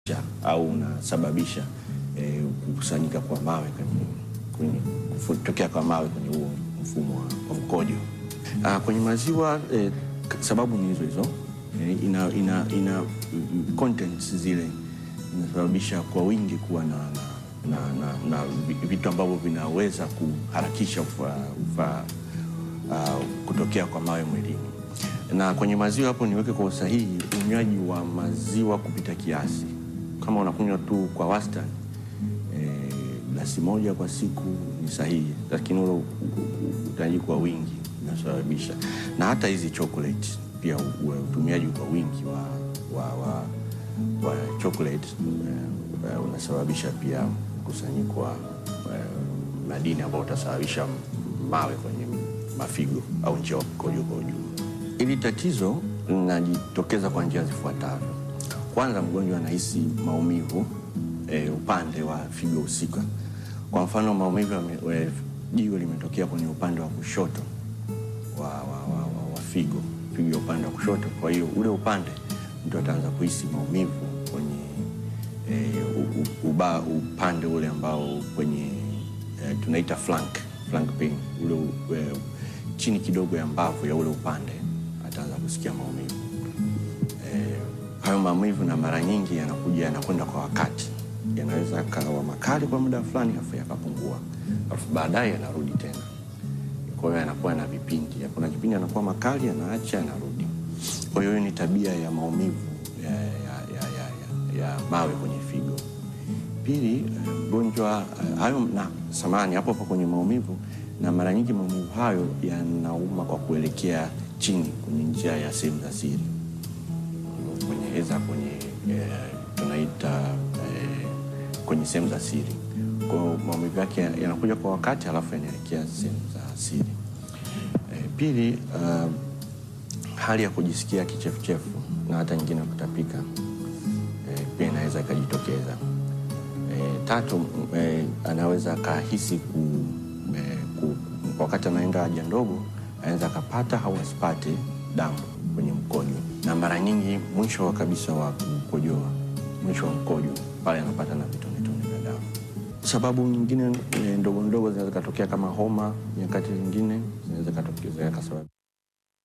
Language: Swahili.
au unasababisha eh, kukusanyika kwa mawe kwenye, kwenye kutokea kwa mawe kwenye huo mfumo wa, wa mkojo. Ah, kwenye maziwa eh, k- sababu ni hizo hizo eh, ina, ina, ina mm, contents zile inasababisha kwa wingi kuwa na, na, na, na, na vi- vitu ambavyo vinaweza kuharakisha ufa, ufa, uh, kutokea kwa mawe mwilini. Na kwenye maziwa hapo niweke kwa usahihi, unywaji wa maziwa kupita kiasi. Kama unakunywa tu kwa wastani eh, glasi moja kwa siku ni sahihi, lakini ule u- u- unywaji kwa wingi unasababisha, na hata hizi chocolate pia u- u- utumiaji kwa wingi wa, wa, wa, wa chocolate eh, eh, unasababisha pia mkusanyiko wa eh, madini ambayo utasababisha mawe kwenye mafigo au njia ya mkojo kwa ujumla. Hili tatizo linajitokeza kwa njia zifuatavyo. Kwanza, mgonjwa anahisi maumivu e, upande wa figo husika. Kwa mfano, maumivu yame- e, jiwe limetokea kwenye upande wa kushoto wa, wa, wa, wa, wa figo figo ya upande wa kushoto. Kwa hiyo ule upande mtu ataanza kuhisi maumivu kwenye e, u, u, uba, upande ule ambao kwenye e, tunaita flank, flank pain ule u- e, chini kidogo ya mbavu ya ule upande ataanza kusikia maumivu eh, hayo maumivu na mara nyingi yanakuja yanakwenda kwa wakati, yanaweza yakawa makali kwa muda fulani afu yakapungua, alafu baadaye yanarudi tena. Kwa hiyo yanakuwa na vipindi, kuna kipindi yanakuwa makali, yanaacha, yanarudi. Kwa hiyo hiyo ni tabia ya maumivu ya, ya, ya, ya, ya, ya mawe kwenye figo. Pili, eh, mgonjwa eh, hayo na samani hapo hapo kwenye maumivu, na mara nyingi maumivu hayo yanauma kwa kuelekea chini kwenye njia ya sehemu za siri kwenye eza kwenye eh, tunaita eh, kwenye sehemu za siri. Kwa hiyo maumivu yake yanakuja kwa wakati, halafu yanaelekea sehemu za siri. Eh, pili, uh, hali ya kujisikia kichefuchefu na hata nyingine kutapika eh, pia inaweza ikajitokeza. Eh, tatu, m- eh, anaweza akahisi ku, eh, ku, wakati anaenda haja ndogo anaweza akapata au asipate damu kwenye mkojo, na mara nyingi mwisho wa kabisa wa kukojoa, mwisho wa mkojo pale anapata na vitonetone vya damu. Sababu nyingine eh, ndogo ndogo zinaweza zikatokea kama homa, nyakati zingine zinaweza zikatokea zikasababisha